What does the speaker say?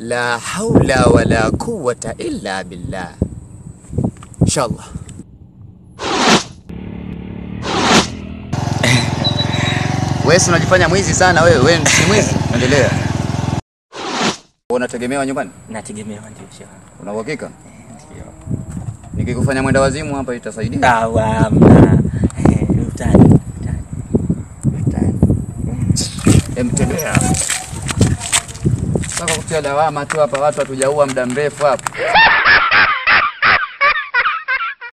La haula wala quwwata illa billah. Inshallah. Wewe si unajifanya mwizi sana wewe, wewe si mwizi. Endelea. Unategemewa nyumbani? Nategemewa ndio shehe. Una uhakika? Ndio. Nikikufanya mwenda wazimu hapa itasaidia? Awamna. Utani. Utani. Utani. Emtembea. Sasa kutia lawama tu hapa, watu hatujaua muda mrefu hapa.